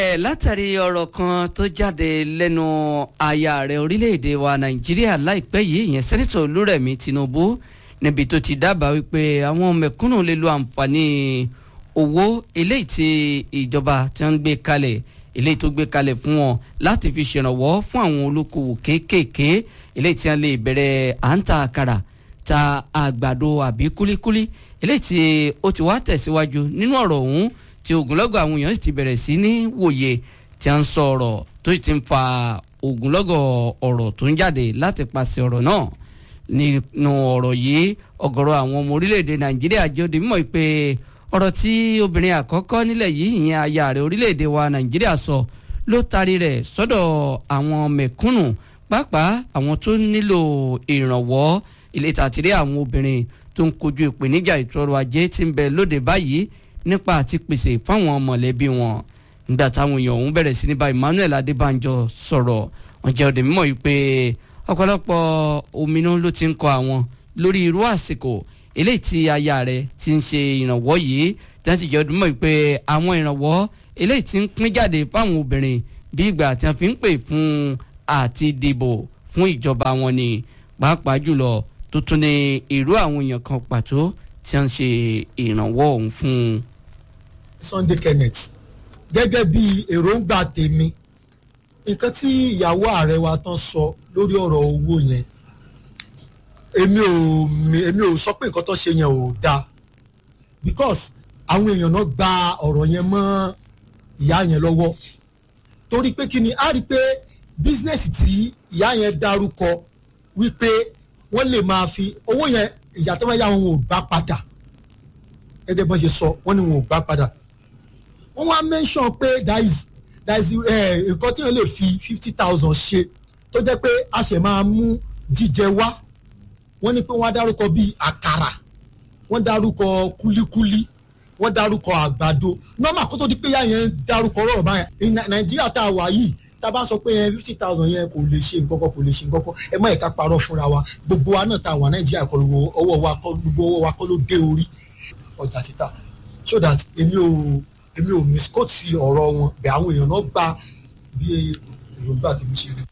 bẹ̀rẹ̀ látàrí ọ̀rọ̀ kan tó jáde lẹ́nu aya rẹ̀ orílẹ̀-èdè wa nàìjíríà láìpẹ́ yìí ìyẹn sẹ́nitọ̀ olúrẹ̀mí tinubu níbi tó ti dábàá wípé àwọn mẹ̀kúnnù lè lo àǹfààní owó eléyìí tí ìjọba tí wọ́n ń gbé kalẹ̀ eléyìí tó gbé kalẹ̀ fún wọn láti fi ṣèrànwọ́ fún àwọn olókoòwò kéékèèké eléyìí tí wọ́n lè bẹ̀rẹ̀ à ń ta àkàrà ta àgbàdo àbí kúlíkúlí eléyìí tí ó ti wá tẹ̀síwájú nínú ọ̀rọ̀ ọ̀hún tí ogunlọ́gọ̀ àwọn èèyàn sì ti bẹ̀rẹ̀ sí ní wòye tí a ń sọ ọ̀rọ̀ tó sì ti ń fa ogunlọ́gọ̀ ọ̀rọ̀ tó ń jáde láti pàṣẹ ọ̀rọ̀ náà nínú ọ̀rọ̀ yìí ọ̀gọ̀rọ̀ àwọn ọmọ orílẹ̀-èdè nàìjíríà jẹ́ òde mímọ̀ pé ọ̀rọ̀ tí obìnrin àkọ́kọ́ nílẹ̀ yìí ìyẹn aya rẹ̀ orílẹ̀-èdè wa nàìjíríà sọ ló taari rẹ̀ sọ́dọ̀ àwọn mẹ̀kúnnù pàápàá àwọn tó nílò ìrànwọ́ ilé tàtírí àwọn obìnrin tó ń kojú ìpèníjà ìtọ́rọ̀ ajé tí ń bẹ lóde báyìí nípa àti pèsè fáwọn mọ̀lẹ́bí wọn nígbà táwọn èèyàn ọ̀hún bẹ̀rẹ̀ sí ní bá Emmanuel Adébánjọ sọ̀rọ̀ wọ́n jẹ́ òde mímọ̀ yìí pé ọ̀pọ̀lọpọ̀ ominú ló ti ń kọ àwọn lórí irú àsìkò eléyìí tí aya rẹ̀ ti ń ṣe ìrànwọ́ yìí tí wọ́n sì jẹ́ òde mímọ̀ yìí pé àwọn ìrànwọ́ eléyìí ti ń pín jáde fáwọn obìnrin bí ìgbà tí wọ́n fi ń pè fún àti dìbò fún ìjọba wọn ni pàápàá jùlọ tó tún ní irú àwọn èèyàn kan pàtó tí wọ́n ń ṣe ìrànwọ́ ọ̀hún fún un. Sunday Kenneth gẹ́gẹ́ bí èròǹgbà tèmi nǹkan tí ìyàwó ààrẹ wa tán sọ lórí ọ̀rọ̀ owó yẹn èmi ò èmi ò sọ pé nǹkan tó ṣe yẹn ò dáa because àwọn èèyàn náà gba ọ̀rọ̀ yẹn mọ́ ìyá yẹn lọ́wọ́ torí pé kí ni a rí i pé bísínẹ́sì tí ìyá yẹn dárúkọ wípé wọ́n lè máa fi owó yẹn ìyá tó bá yá wọn ò gbà padà gẹ́gẹ́ bọ́n ṣe sọ wọ́n ní wọn ò gbà padà wọ́n wá mention pé there is there is nǹkan tí wọ́n lè fi fifty thousand ṣe tó jẹ́ pé a ṣẹ̀ máa mú jíjẹ wá wọ́n ní pé wọ́n á dárúkọ bíi àkàrà wọ́n dárúkọ kúlíkúlí wọ́n dárúkọ àgbàdo nọ́mà kó tó di pé yá yẹn dárúkọ ọ̀rọ̀ báyẹn nàìjíríà tá a wà yìí tá a bá sọ pé fifty thousand yẹn kò lè ṣe nǹkan kan kò lè ṣe nǹkan kan ẹ má ẹ̀ka parọ́ fúnra wa gbogbo wa náà tá a wà nàìjíríà kọ́ ọwọ́ wa kọ́ gbogbo ọwọ́ wa kọ́ ló dé orí ọjà títà so that èmi ò èmi ò misquote ọ̀rọ̀ wọn bẹ̀ àwọn èèyàn náà gba bí èròǹgbà tèmi ṣe rí.